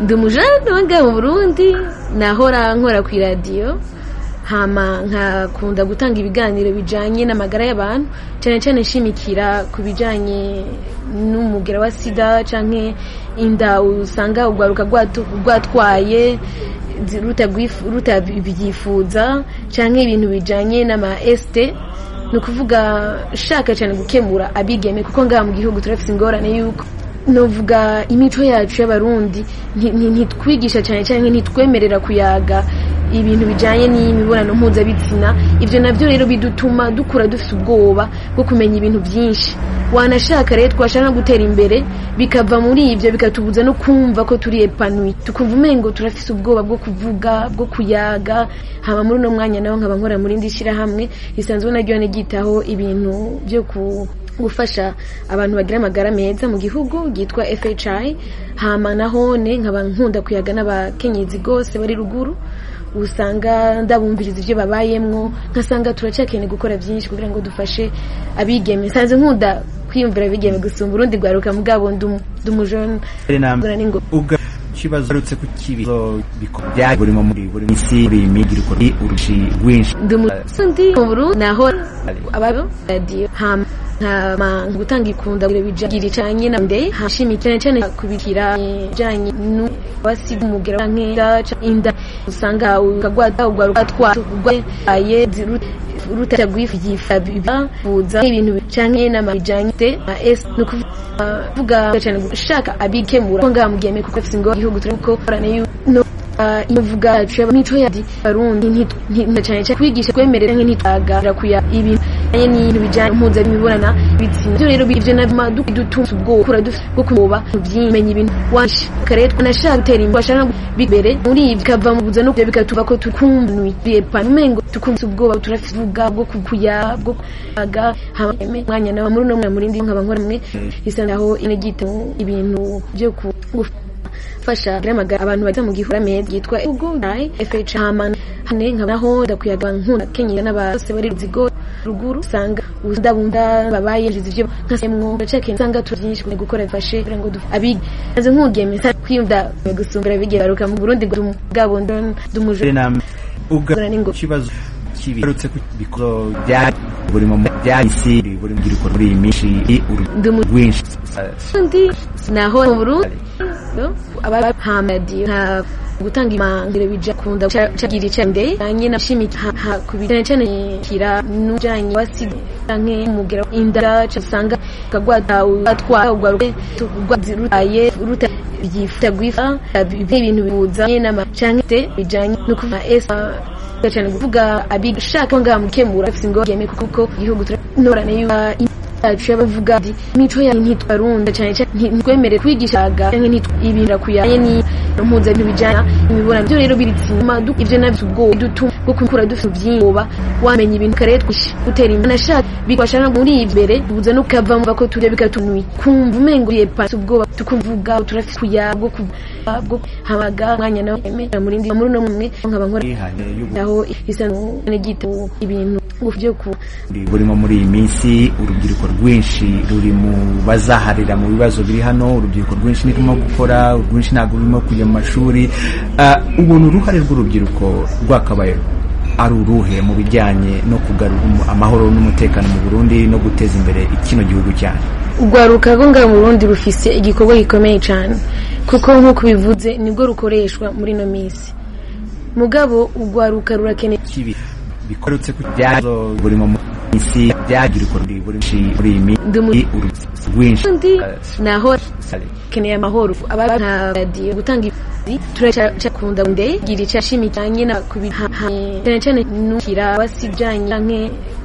ndi umujene wange mu burundi nahora nkora ku iradiyo hama nkakunda gutanga ibiganiro bijyanye n'amagara y'abantu cyane cyane nshimikira ku bijyanye n'umugera wa sida cyangwa inda usanga urwaruka rwatwaye rutabyifuza cyangwa ibintu bijyanye n'ama esite ni ukuvuga nshaka cyane gukemura abigeme kuko ngaha mu gihugu turafite ingorane y'uko nuvuga imico yacu y'abarundi ntitwigisha cyane cyane ntitwemerera kuyaga ibintu bijyanye n'imibonano mpuzabitsina ibyo nabyo rero bidutuma dukura dufite ubwoba bwo kumenya ibintu byinshi wanashaka rero twashaka no gutera imbere bikava muri ibyo bikatubuza no kumva ko turi epanuye tukumva umengo turafite ubwoba bwo kuvuga bwo kuyaga haba muri uno mwanya nawe nkaba nkora muri indi shyirahamwe risanzwe naryo nigitaho ibintu byo ku gufasha abantu bagira amagara meza mu gihugu ryitwa FHI hama nahone nkaba nkunda kuyaga n'abakenyezi gose bari ruguru usanga ndabumviriza ibyo babayemwo nkasanga turacakeneye gukora byinshi kugira ngo dufashe abigeme sanze nkunda kwiyumvira abigeme gusumba urundi rwaruka mugabo ndumujone kibazo arutse ku kibizo bikobya buri mu muri buri misi bimigiri ko urushi rwinshi ndumusundi mu Burundi naho ababo radio hama nkama gutanga ikunda bigira icanye na nde hashimi cyane cyane kubikira bijanye no basi umugera nkera inda usanga ukagwata ugaruka twatugwe aye ruta gwififa bifuza ibintu cyane n'amajyanye na S no kuvuga cyane gushaka abikemura ngo amugeme kuko afite ngo igihugu turiko korane no ivuga imico ya Barundi cyane cyane kwigisha kwemerera nk'intitagara kuya ibintu anye n'ibintu bijyanye mpuza bimibonana bitsina byo rero bivyo na maduka dutunze ubwoko kura bwo kumoba byimenya ibintu washi kare twanashaka gutera imbere washaka bibere muri ibyo kava mu buza no bikatuva ko tukumbuye panmengo tukumbuye ubwoba turavuga bwo kukuya bwo aga hamwe mwanya nawe muri no muri ndi nk'abankora mwe isandaho inegite ibintu byo gufasha gramagara abantu baza mu gihura meza yitwa Google FH Haman hane nkabaho ndakuyaga nkunda kenyera n'abase bari ruzigo ruguru usanga ndabunda babaye ibyo nkasemwo ndacake usanga turyinshi gukora bifashe kugira ngo abige aze nkugeme sa kwiyunda gusumbira bigeruka mu Burundi ngo gabo ndumuje ugana ningo kibazo kibi arutse ku bikoro bya buri mu byahisi buri mu giruko muri imishi urwinshi ndi naho mu Burundi abahamadi nka gutanga imangiro bija kunda cagira icande kanye na shimiki kubijana cyane kira nujanye wasi canke umugera inda cyasanga kagwata atwa ugaruke tugwazirutaye ruta byifuta gwifa ibintu bibuzanye n'ama canke te bijanye no kuva esa cyane kuvuga abishaka ngamukemura afite ngo yeme kuko igihugu turanorane yacu y'abavuga imico yayo ntitwarunda cyane cyane ntitwemere kwigishaga ibintu kuyanye ni mpuza ibintu bijyana imibonano byo rero biritsima ibyo nabyo ubwoba dutuma bwo kumukura dufite ubyiba wamenya ibintu kare twishe gutera imbere nashaka bikabasha no muri imbere buza no kava mu bako tujya bikatunuye kumva umengo ye pasi ubwoba tukumvuga turafite kuya bwo bwo habaga mwanya nawe emera muri ndi muri no mwe nkaba nkora aho isano n'igito ibintu byo ku burimo muri iyi minsi urubyiruko rwinshi ruri mu bazaharira mu bibazo biri hano urubyiruko rwinshi nirimo gukora urwinshi ntabwo rurimo kujya mu mashuri ubona uruhare rw'urubyiruko rwakabaye ari uruhe mu bijyanye no kugarura amahoro n'umutekano mu Burundi no guteza imbere kino gihugu cyane urwaruka rwo ngaha mu Burundi rufise igikorwa gikomeye cyane kuko nk'uko bivuze nibwo rukoreshwa muri ino minsi mugabo urwaruka rurakeneye kibi bikorutse ku byazo buri mu minsi byagira ukuntu buri muri iyi minsi rwinshi naho keneye amahoro abana radio gutanga turacakunda nde gira icashimi cyanye na kubihaha cyane cyane nukira wasijanye canke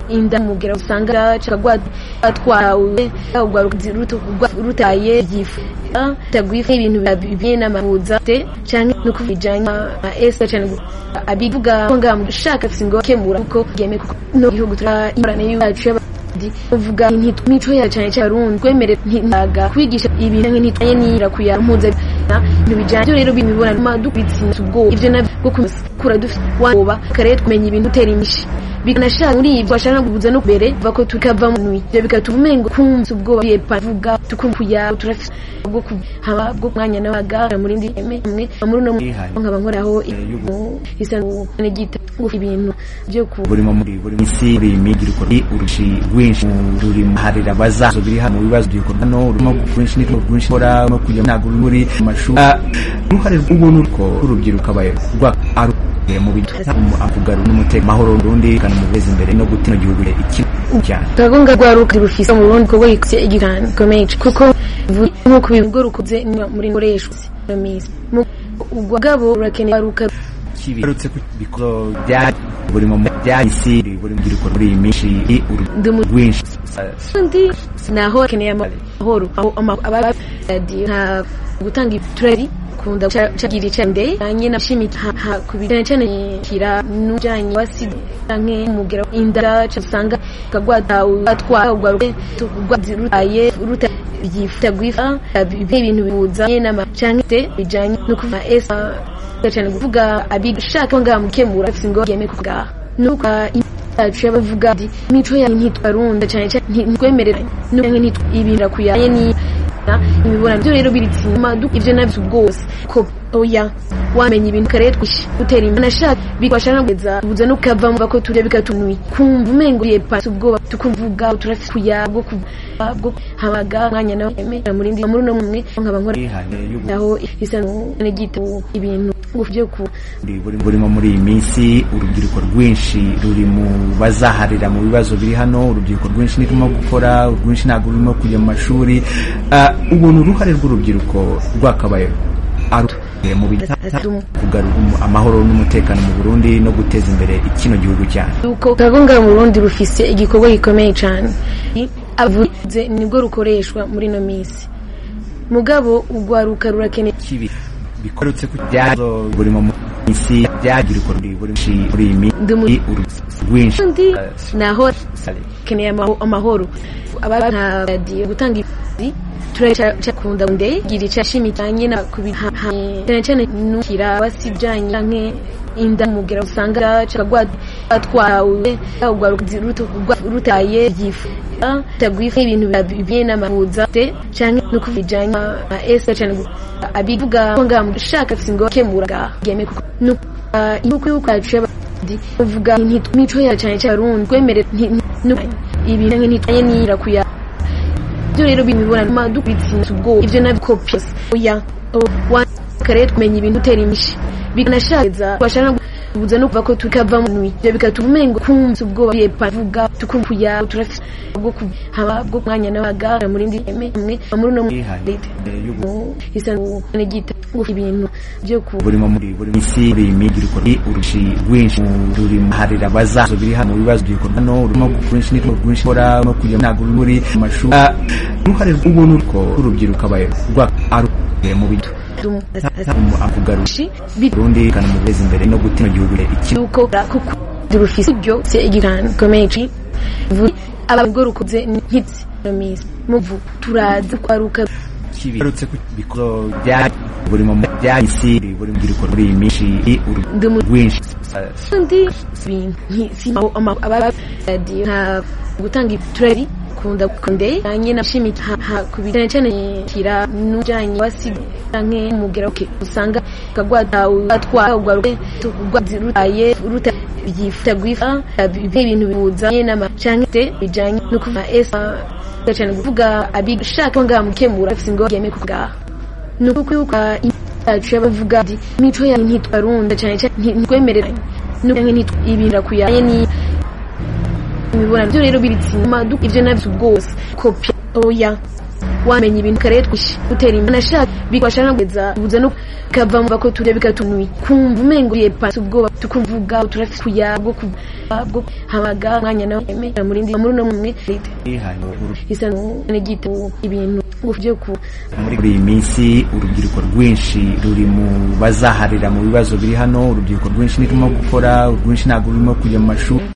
inda mugera usanga cakagwatwawe rutaye gifu tagwifa ibintu bibiye n'amahuza te canke no kubijanya esa cyane abivuga ko ngamushaka singo kemura kuko geme kuko no gihugu tura imorane yacu uvuga imico ya cyane cyane rundi kwemere ntaga kwigisha ibintu nk'intanye n'ira kuya mpuza ibintu bijyanye ibyo rero bimibonano dukubitse ubwoba ibyo nabyo bwo kumusukura dufite woba kare tumenya ibintu utera imishi bikanashaka muri ibyo bashaka guhuza no mbere bako tukava mu nwi ibyo bikatuma umengo kumva ubwoba yepa vuga tukumva yawe turafite bwo haba bwo mwanya n'abaga muri ndi emwe muri no nkaba nkoraho isano gita ibintu byo ku burimo muri buri minsi buri migiriko urushi rwinshi ruri harira bazazo biri hano bibazo by'ikorwa no urimo gukwinshi n'iko rwinshi kora no kujya ntago muri mashuri uruhare rw'ubuntu rwo urubyiruka bayo rwa mu bintu akugarura n'umutekano mahoro rundi kana mubeza imbere no gutuma igihugu ikintu turagonga rwaruka rufise mu Burundi kuko yikse igirana komeye kuko nkuko bivuga rukuze muri nkoresho misi ugwagabo urakeneye ruka kibarutse ku bikozo bya buri mu byahisi buri mu gikorwa muri iyi minsi urwinshi ndi naho keneye amahoro aba radio nta gutanga iturari kunda cagiri cende anye na shimi ha kubijana cyane kira nujanye wasi nke mugera indara cyasanga kagwata atwa ugwaruke tugwaziruye ruta byifuta gwifa ibintu bibuza n'ama cyangwa te bijanye no kuva esa cyane kuvuga abishaka ngamukemura singo yeme kuvuga nuko yacu y'abavuga ati imico yawe ntitwarunda cyane cyane ntitwemereranye n'ubwange ntitwibinira kuyaye ni imibonano byo rero biri tsinema ibyo nabyo bwose ko oya wamenya ibintu kare twishe utera imbere nashaka bikwashana kugeza ubuze no kava mu bako turya bikatunuye kumva umengo ye pasi ubwoba tukumvuga turafikuya bwo bwo habaga mwanya nawe emera muri ndi muri no mumwe nkaba nkora aho isano n'igito ibintu byo ku burimo muri iyi minsi urubyiruko rwinshi ruri mu bazaharira mu bibazo biri hano urubyiruko rwinshi nirimo gukora urwinshi ntabwo rurimo kujya mu mashuri ubona uruhare rw'urubyiruko rwakabaye mu kugarura amahoro n'umutekano mu Burundi no guteza imbere kino gihugu cyane turavuga mu Burundi rufise igikorwa gikomeye cyane avuze nibwo rukoreshwa muri ino minsi mugabo ugwaruka rurakeneye bikorutse ku byazo buri mu minsi byagirwa buri muri iyi minsi rwinshi naho keneye amahoro abana radio gutanga turacakunda nde giri cashimi cyane na kubiha cyane cyane nukira basijanye nke inda mugera usanga cakagwa atwawe agwa ruto rutaye yifu tagwifa ibintu bibiye n'amahuza te cyane no kuvijanye esa cyane abivuga ngo ngamushaka singo kemuraga geme kuko nuko yuko uvuga ntitwimico ya cyane cyane rundi kwemere ibintu nk'intitanye n'irakuya byo rero bimibonano madukubitse ubwoba ibyo nabyo copies oya kare tumenya ibintu utera imishi bikanashaka bashaka ubuze no kuva ko tukava mu nwi ibyo bikatuma umengo kumva ubwoba yepa vuga tukumva yawe turafite bwo haba bwo mwanya n'abaga muri ndi emwe muri no isano n'igita ibintu byo ku burimo muri buri minsi buri migiriko urushi rwinshi ruri harira bazazo biri hano bibazo byikorwa no urimo gukwinshi n'iko rwinshi kora no kujya ntabwo muri mashuri uruhare rw'ubuntu rwo urubyiruko abaye rwa mu bintu Burundi kana mubeza imbere no gutuma igihugu ikiruko kuko rufise ibyo se igirana komeji ababwo rukuze nkitsi misi muvu turaza kwaruka kibarutse ku bikozo bya buri mu byahisi buri mu gikorwa muri iyi minsi urwinshi ndi nkisi ababa radio nta gutanga iturari kunda kunde anye na shimi ha kubijana cyane kira nujanye wasi nke mugera ke usanga kagwata atwa ugwaruke tugwazirutaye ruta byifuta gwifa ibintu bibuza n'ama cyane te bijanye no kuva esa cyane kuvuga abishaka ngamukemura singo yeme kuvuga nuko kuyuka yacu y'abavuga ati imico yawe ntitwarunda cyane cyane ntitwemereranye n'ubwange ntitwibinira kuyaye ni imibonano byo rero biri sinema ibyo nabyo bwose kopi oya wamenya ibintu kare twishe utera imbere nashaka bikwashana kugeza ubuze no kava mu bako turya bikatunuye kumva umengo ye pasi ubwoba tukumvuga turafikuya bwo bwo habaga mwanya nawe emera muri ndi muri no mumwe isano n'igito ibintu byo ku muri iyi minsi urubyiruko rwinshi ruri mu bazaharira mu bibazo biri hano urubyiruko rwinshi nirimo gukora urwinshi ntabwo rurimo kujya mu mashuri